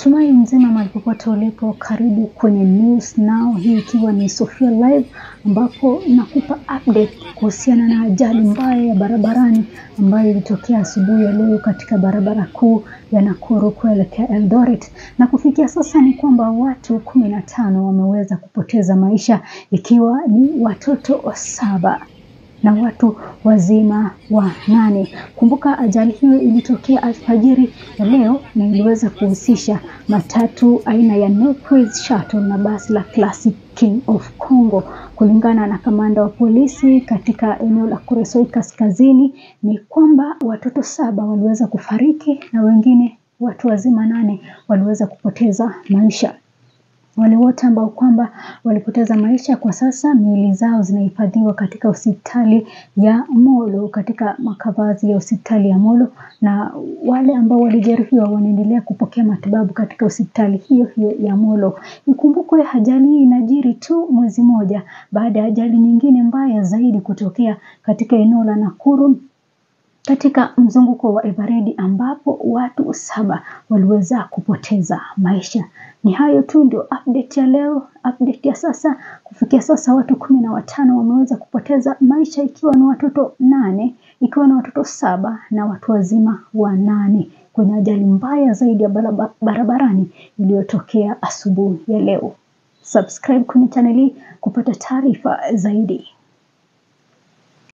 Natumai mzima mahali popote ulipo, karibu kwenye News Now, hii ikiwa ni Sofia Live ambapo nakupa update kuhusiana na ajali mbaya ya barabarani ambayo ilitokea asubuhi ya leo katika barabara kuu ya Nakuru kuelekea Eldoret, na kufikia sasa ni kwamba watu kumi na tano wameweza kupoteza maisha ikiwa ni watoto saba na watu wazima wa nane. Kumbuka ajali hiyo ilitokea alfajiri ya leo na iliweza kuhusisha matatu aina ya Northwest Shuttle na basi la Classic King of Congo. Kulingana na kamanda wa polisi katika eneo la Kuresoi Kaskazini, ni kwamba watoto saba waliweza kufariki na wengine watu wazima nane waliweza kupoteza maisha. Wale wote ambao kwamba walipoteza maisha kwa sasa miili zao zinahifadhiwa katika hospitali ya Molo, katika makavazi ya hospitali ya Molo, na wale ambao walijeruhiwa wanaendelea kupokea matibabu katika hospitali hiyo hiyo ya Molo. Ikumbukwe ajali hii inajiri tu mwezi moja baada ya ajali nyingine mbaya zaidi kutokea katika eneo la Nakuru katika mzunguko wa Eveready ambapo watu saba waliweza kupoteza maisha. Ni hayo tu ndio update ya leo, update ya sasa. Kufikia sasa watu kumi na watano wameweza kupoteza maisha ikiwa ni watoto nane, ikiwa ni watoto saba na watu wazima wanane kwenye ajali mbaya zaidi ya barabarani iliyotokea asubuhi ya leo. Subscribe kwenye channel hii kupata taarifa zaidi.